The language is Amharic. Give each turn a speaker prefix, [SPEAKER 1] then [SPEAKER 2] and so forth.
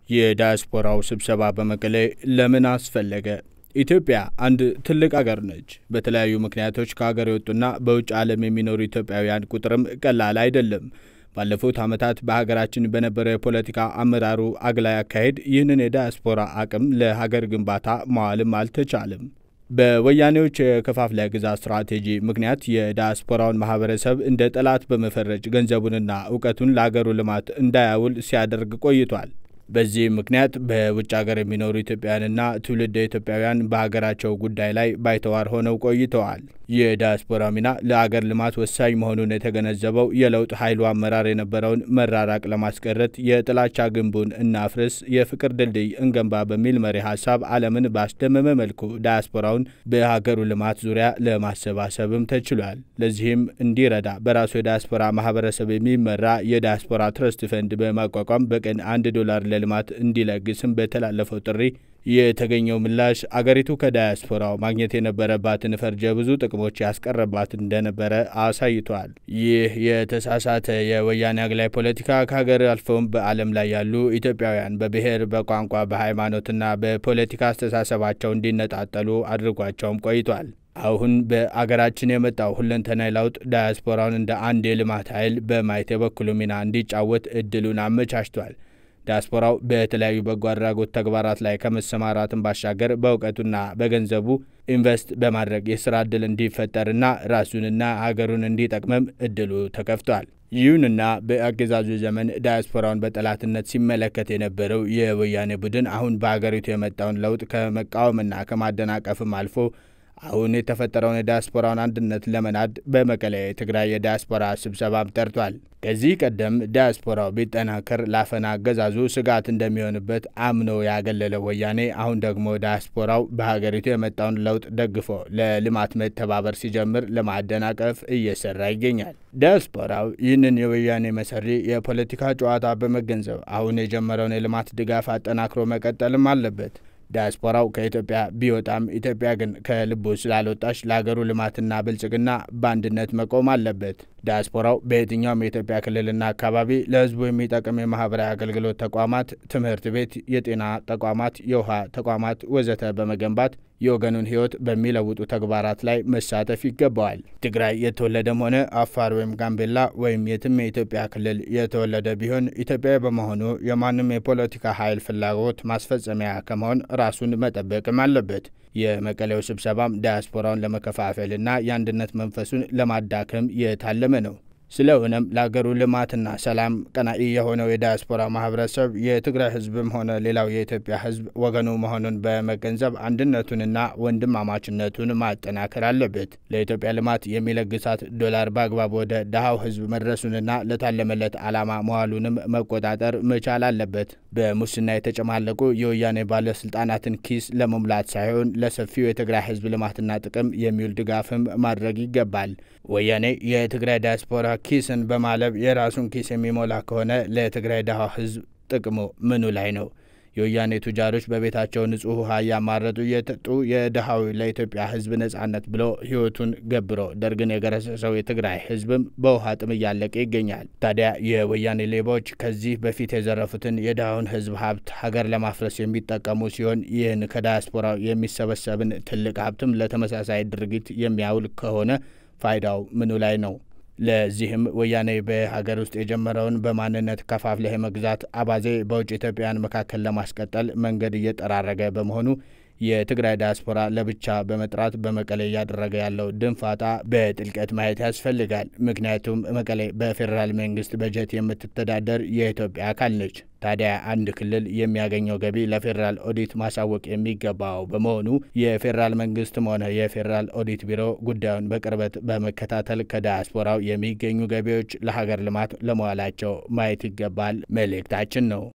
[SPEAKER 1] የዳያስፖራው ስብሰባ በመቀሌ ለምን አስፈለገ? ኢትዮጵያ አንድ ትልቅ አገር ነች። በተለያዩ ምክንያቶች ከሀገር የወጡና በውጭ ዓለም የሚኖሩ ኢትዮጵያውያን ቁጥርም ቀላል አይደለም። ባለፉት ዓመታት በሀገራችን በነበረው የፖለቲካ አመራሩ አግላይ አካሄድ ይህንን የዳያስፖራ አቅም ለሀገር ግንባታ መዋልም አልተቻለም። በወያኔዎች የከፋፍለ ግዛት ስትራቴጂ ምክንያት የዳያስፖራውን ማህበረሰብ እንደ ጠላት በመፈረጅ ገንዘቡንና እውቀቱን ለአገሩ ልማት እንዳያውል ሲያደርግ ቆይቷል። በዚህ ምክንያት በውጭ ሀገር የሚኖሩ ኢትዮጵያውያንና ትውልደ ኢትዮጵያውያን በሀገራቸው ጉዳይ ላይ ባይተዋር ሆነው ቆይተዋል። የዳያስፖራ ሚና ለአገር ልማት ወሳኝ መሆኑን የተገነዘበው የለውጥ ኃይሉ አመራር የነበረውን መራራቅ ለማስቀረት የጥላቻ ግንቡን እናፍርስ፣ የፍቅር ድልድይ እንገንባ በሚል መሪ ሀሳብ ዓለምን ባስደመመ መልኩ ዳያስፖራውን በሀገሩ ልማት ዙሪያ ለማሰባሰብም ተችሏል። ለዚህም እንዲረዳ በራሱ የዳያስፖራ ማህበረሰብ የሚመራ የዳያስፖራ ትረስት ፈንድ በማቋቋም በቀን አንድ ዶላር ለልማት እንዲለግስም በተላለፈው ጥሪ የተገኘው ምላሽ አገሪቱ ከዳያስፖራው ማግኘት የነበረባትን ፈርጀ ብዙ ጥቅሞች ያስቀረባት እንደነበረ አሳይቷል። ይህ የተሳሳተ የወያኔ አግላይ ፖለቲካ ከሀገር አልፈውም በዓለም ላይ ያሉ ኢትዮጵያውያን በብሔር፣ በቋንቋ፣ በሃይማኖትና በፖለቲካ አስተሳሰባቸው እንዲነጣጠሉ አድርጓቸውም ቆይቷል። አሁን በአገራችን የመጣው ሁለንተናዊ ለውጥ ዳያስፖራውን እንደ አንድ የልማት ኃይል በማየት የበኩሉ ሚና እንዲጫወት እድሉን አመቻችቷል። ዲያስፖራው በተለያዩ በጎ አድራጎት ተግባራት ላይ ከመሰማራትን ባሻገር በእውቀቱና በገንዘቡ ኢንቨስት በማድረግ የስራ እድል እንዲፈጠርና ራሱንና ሀገሩን እንዲጠቅመም እድሉ ተከፍቷል። ይሁንና በአገዛዙ ዘመን ዳያስፖራውን በጠላትነት ሲመለከት የነበረው የወያኔ ቡድን አሁን በሀገሪቱ የመጣውን ለውጥ ከመቃወምና ከማደናቀፍም አልፎ አሁን የተፈጠረውን የዳያስፖራውን አንድነት ለመናድ በመቀሌ የትግራይ የዳያስፖራ ስብሰባም ጠርቷል። ከዚህ ቀደም ዳያስፖራው ቢጠናከር ላፈና አገዛዙ ስጋት እንደሚሆንበት አምኖ ያገለለው ወያኔ አሁን ደግሞ ዳያስፖራው በሀገሪቱ የመጣውን ለውጥ ደግፎ ለልማት መተባበር ሲጀምር ለማደናቀፍ እየሰራ ይገኛል። ዳያስፖራው ይህንን የወያኔ መሰሪ የፖለቲካ ጨዋታ በመገንዘብ አሁን የጀመረውን የልማት ድጋፍ አጠናክሮ መቀጠልም አለበት። ዳያስፖራው ከኢትዮጵያ ቢወጣም ኢትዮጵያ ግን ከልቡ ስላልወጣች ለሀገሩ ልማትና ብልጽግና በአንድነት መቆም አለበት። ዳያስፖራው በየትኛውም የኢትዮጵያ ክልልና አካባቢ ለሕዝቡ የሚጠቅም የማህበራዊ አገልግሎት ተቋማት፣ ትምህርት ቤት፣ የጤና ተቋማት፣ የውሃ ተቋማት ወዘተ በመገንባት የወገኑን ሕይወት በሚለውጡ ተግባራት ላይ መሳተፍ ይገባዋል። ትግራይ የተወለደም ሆነ አፋር ወይም ጋምቤላ ወይም የትም የኢትዮጵያ ክልል የተወለደ ቢሆን ኢትዮጵያዊ በመሆኑ የማንም የፖለቲካ ኃይል ፍላጎት ማስፈጸሚያ ከመሆን ራሱን መጠበቅም አለበት። የመቀሌው ስብሰባም ዳያስፖራውን ለመከፋፈልና የአንድነት መንፈሱን ለማዳከም የታለመ ነው። ስለሆነም ለሀገሩ ልማትና ሰላም ቀናኢ የሆነው የዳያስፖራ ማህበረሰብ የትግራይ ህዝብም ሆነ ሌላው የኢትዮጵያ ህዝብ ወገኑ መሆኑን በመገንዘብ አንድነቱንና ወንድማማችነቱን ማጠናከር አለበት። ለኢትዮጵያ ልማት የሚለግሳት ዶላር በአግባብ ወደ ድሃው ህዝብ መድረሱንና ለታለመለት ዓላማ መዋሉንም መቆጣጠር መቻል አለበት። በሙስና የተጨማለቁ የወያኔ ባለስልጣናትን ኪስ ለመሙላት ሳይሆን ለሰፊው የትግራይ ህዝብ ልማትና ጥቅም የሚውል ድጋፍም ማድረግ ይገባል። ወያኔ የትግራይ ዳያስፖራ ኪስን በማለብ የራሱን ኪስ የሚሞላ ከሆነ ለትግራይ ድሃ ህዝብ ጥቅሙ ምኑ ላይ ነው? የወያኔ ቱጃሮች በቤታቸው ንጹህ ውሃ እያማረጡ እየጠጡ የድሃዊ ለኢትዮጵያ ህዝብ ነጻነት ብሎ ህይወቱን ገብሮ ደርግን የገረሰሰው የትግራይ ህዝብም በውሃ ጥም እያለቀ ይገኛል። ታዲያ የወያኔ ሌቦች ከዚህ በፊት የዘረፉትን የድሃውን ህዝብ ሀብት ሀገር ለማፍረስ የሚጠቀሙ ሲሆን ይህን ከዳያስፖራው የሚሰበሰብን ትልቅ ሀብትም ለተመሳሳይ ድርጊት የሚያውል ከሆነ ፋይዳው ምኑ ላይ ነው? ለዚህም ወያኔ በሀገር ውስጥ የጀመረውን በማንነት ከፋፍለህ መግዛት አባዜ በውጭ ኢትዮጵያውያን መካከል ለማስቀጠል መንገድ እየጠራረገ በመሆኑ የትግራይ ዳያስፖራ ለብቻ በመጥራት በመቀሌ እያደረገ ያለው ድንፋታ በጥልቀት ማየት ያስፈልጋል። ምክንያቱም መቀሌ በፌዴራል መንግስት በጀት የምትተዳደር የኢትዮጵያ አካል ነች። ታዲያ አንድ ክልል የሚያገኘው ገቢ ለፌዴራል ኦዲት ማሳወቅ የሚገባው በመሆኑ የፌዴራል መንግስትም ሆነ የፌዴራል ኦዲት ቢሮ ጉዳዩን በቅርበት በመከታተል ከዳያስፖራው የሚገኙ ገቢዎች ለሀገር ልማት ለመዋላቸው ማየት ይገባል መልእክታችን ነው።